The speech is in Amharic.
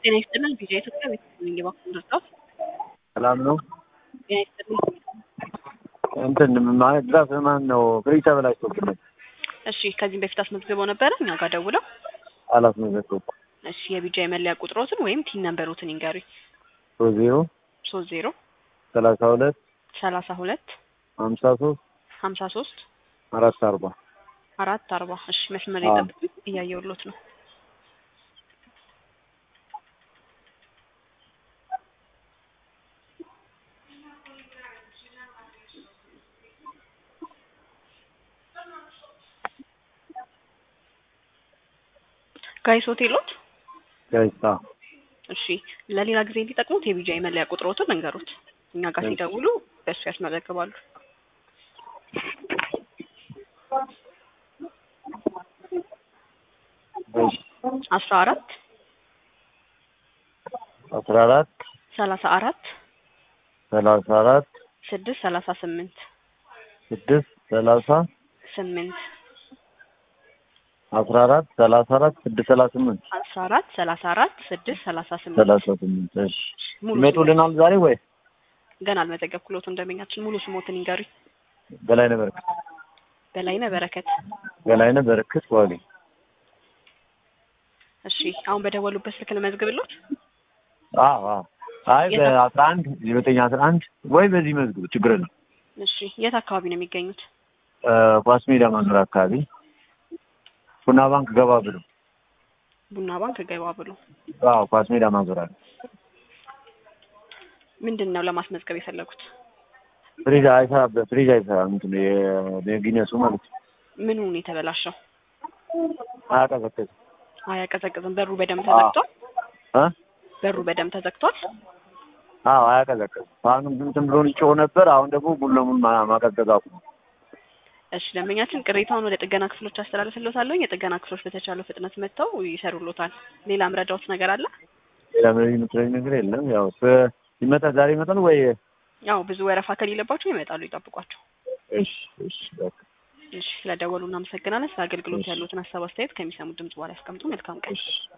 ጤና ይስጥልን ቪዲዮ ኢትዮጵያ ቤተሰብ እባክዎን ደርሰው ሰላም ነው። ጤና ይስጥልን እንትን ማለት ድራፍ ማን ነው ፍሪጅ ተበላሽቶብን እሺ ከዚህም በፊት አስመዝግበው ነበረ እኛ ጋር ደውለው አላስመዘገብኩም። እሺ የቢጃ የመለያ ቁጥሮትን ወይም ቲን ነንበሮትን ይንገሩኝ ሶስት ዜሮ ሶስት ዜሮ ሰላሳ ሁለት ሰላሳ ሁለት ሀምሳ ሶስት ሀምሳ ሶስት አራት አርባ አራት አርባ እሺ መስመር አዎ። የጠብቁኝ እያየሁሎት ነው ጋይስ ሆቴሎት ጋይሳ እሺ ለሌላ ጊዜ እንዲጠቅሙት የቢጃ የመለያ ቁጥሮትን እንገሩት እኛ ጋር እሺ። ሲደውሉ በእሱ ያስመዘግባሉ አስራ አራት አስራ አራት ሰላሳ አራት ሰላሳ አራት ስድስት ሰላሳ ስምንት ስድስት ሰላሳ ስምንት አስራ አራት ሰላሳ አራት ስድስት ሰላሳ ስምንት አስራ አራት ሰላሳ አራት ስድስት ሰላሳ ስምንት ሰላሳ ስምንት እሺ ሙሉ ይመጡልናል ዛሬ ወይ ስሞት- ገና አልመዘገብኩሎትም ደንበኛችን ሙሉ ስሞትን ይንገሩኝ በላይነህ በረከት በላይነህ በረከት በላይነህ በረከት ዋሊ እሺ አሁን በደወሉበት ስልክ ልመዝግብሎት አዎ አዎ አይ በአስራ አንድ ዘጠኝ አስራ አንድ ወይ በዚህ መዝግቡ ችግር ነው እሺ የት አካባቢ ነው የሚገኙት ኳስ ሜዳ ማዞር አካባቢ ቡና ባንክ ገባ ብሎ ቡና ባንክ ገባ ብሎ አዎ ኳስ ሜዳ ማዞር አለ ምንድን ነው ለማስመዝገብ የፈለጉት ፍሪጅ አይሰራም ፍሪጅ አይሰራም እንትን የጊነሱ ማለት ነው ምኑን የተበላሸው አያቀዘቅዝም አያቀዘቅዝም በሩ በደም ተዘግቷል እ በሩ በደም ተዘግቷል አዎ አያቀዘቅዝም አሁንም እንትን ብሎ ይጮህ ነበር አሁን ደግሞ ሙሉ ለሙሉ ማ- ማቀዝቀዝ አቁሟል እሺ ደንበኛችን ቅሬታውን ወደ ጥገና ክፍሎች አስተላልፍሎታለሁ የጥገና ክፍሎች በተቻለው ፍጥነት መጥተው ይሰሩሎታል ሌላ ምረዳዎት ነገር አለ ሌላ ምንም የምትለኝ ነገር የለም ያው ስ- ይመጣል ዛሬ ይመጣል ወይ ያው ብዙ ወረፋ ከሌለባቸው ይመጣሉ ይጠብቋቸው እሺ እሺ በቃ እሺ ስለደወሉ እናመሰግናለን ስለ አገልግሎት ያሉትን ሀሳብ አስተያየት ከሚሰሙት ድምጽ በኋላ ያስቀምጡ መልካም ቀን እሺ